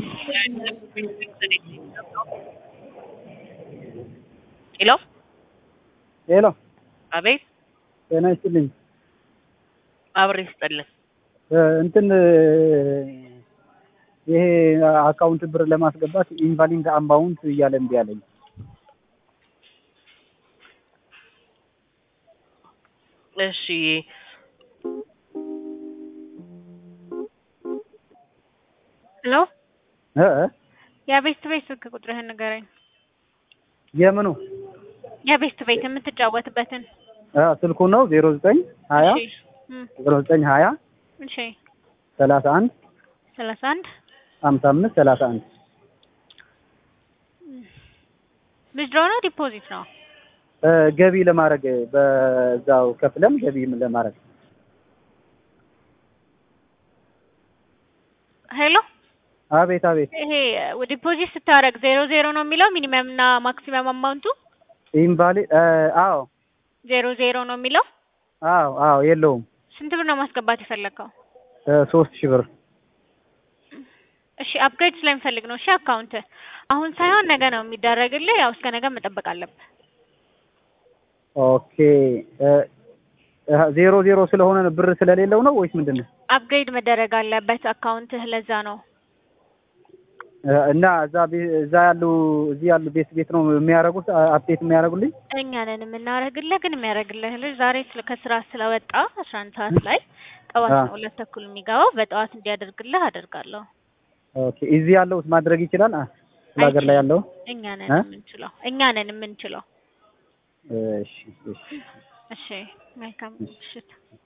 ሄሎ ሄሎ አቤት ጤና ይስጥልኝ። አብሬ ስጥልን እ እንትን ይሄ አካውንት ብር ለማስገባት ኢንቫሊድ አማውንት እያለ እምቢ አለኝ። እሺ ሄሎ እ እ የቤስት ቤት ስልክ ቁጥርህን ንገረኝ። የምኑ የቤስት ቤት የምትጫወትበትን። እ ስልኩ ነው ዜሮ ዘጠኝ ሀያ እሺ እም፣ ዜሮ ዘጠኝ ሀያ እሺ ሰላሳ አንድ ሰላሳ አንድ ሀምሳ አምስት ሰላሳ አንድ ዊዝድሮ ነው ዲፖዚት ነው? እ ገቢ ለማድረግ በዛው ከፍለን ገቢ ለማድረግ ሄሎ አቤት አቤት ይሄ ዲፖዚት ስታደርግ ዜሮ ዜሮ ነው የሚለው ሚኒመም እና ማክሲመም አማውንቱ ኢንቫሊድ አዎ ዜሮ ዜሮ ነው የሚለው። አዎ አዎ የለውም ስንት ብር ነው ማስገባት የፈለግከው? እ ሶስት ሺህ ብር እሺ አፕግሬድ ስለሚፈልግ ነው። እሺ አካውንት አሁን ሳይሆን ነገ ነው የሚደረግልህ። ያው እስከ ነገ መጠበቅ አለብህ። ኦኬ እ እ ዜሮ ዜሮ ስለሆነ ብር ስለሌለው ነው ወይስ ምንድን ነው? አፕግሬድ መደረግ አለበት አካውንትህ። ለዛ ነው እ እና እዛ ቤ- እዛ ያሉ እዚህ ያሉ ቤት ቤት ነው የሚያደርጉት አፕዴት የሚያደርጉልኝ እኛ ነን የምናደርግልህ። ግን የሚያደርግልህ ልጅ ዛሬ ስለ ከስራ ስለወጣ አስራ አንድ ሰዓት ላይ ጠዋት አ። ነው ሁለት ተኩል የሚገባው። በጠዋት እንዲያደርግልህ አደርጋለሁ። ኦኬ እዚህ ያለው ማድረግ ይችላል አ ክፍለ ሀገር ላይ ያለው እኛ ነን እ? የምንችለው እኛ ነን የምንችለው። እሺ እሺ እሺ መልካም ምሽት።